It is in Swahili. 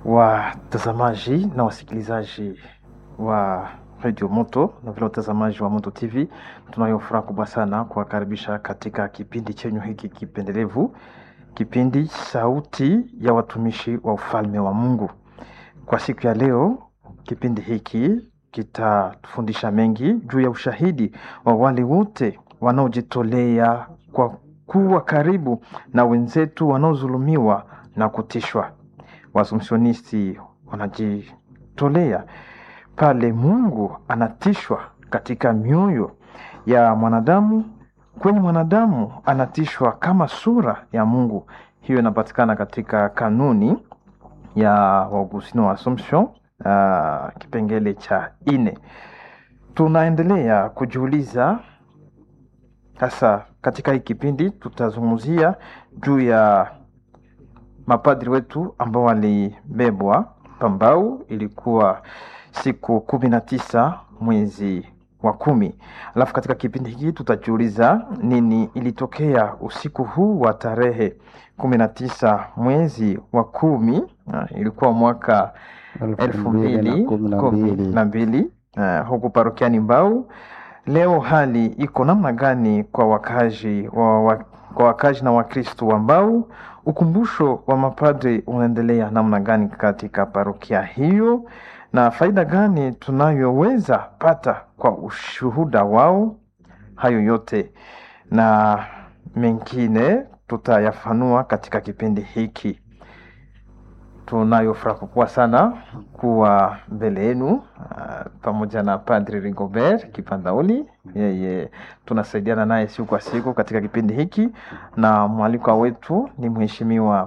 watazamaji na wasikilizaji wa Radio Moto na vile watazamaji wa Moto TV, tunayo furaha kubwa sana kuwakaribisha katika kipindi chenyu hiki kipendelevu, kipindi Sauti ya Watumishi wa Ufalme wa Mungu. Kwa siku ya leo, kipindi hiki kitatufundisha mengi juu ya ushahidi wa wale wote wanaojitolea kwa kuwa karibu na wenzetu wanaodhulumiwa na kutishwa. Waasumsionisti wanajitolea pale Mungu anatishwa katika mioyo ya mwanadamu, kwenye mwanadamu anatishwa kama sura ya Mungu. Hiyo inapatikana katika kanuni ya Waugustino wa Assumption, uh, kipengele cha ine. Tunaendelea kujiuliza sasa, katika hii kipindi tutazungumzia juu ya mapadri wetu ambao walibebwa Pambau. Ilikuwa siku kumi na tisa mwezi wa kumi. Alafu katika kipindi hiki tutajiuliza nini ilitokea usiku huu wa tarehe kumi na tisa mwezi wa kumi. Uh, ilikuwa mwaka elfu mbili kumi na mbili uh, huku parokiani Mbau. Leo hali iko namna gani kwa wakazi wa, wa, kwa wakazi na Wakristo wa Mbau? Ukumbusho wa mapadri unaendelea namna gani katika parokia hiyo, na faida gani tunayoweza pata kwa ushuhuda wao? Hayo yote na mengine tutayafanua katika kipindi hiki. Tunayo furaha kubwa sana kuwa mbele yenu uh, pamoja na Padri Rigobert Kipandauli. Yeye tunasaidiana naye siku kwa siku katika kipindi hiki, na mwalikwa wetu ni Mheshimiwa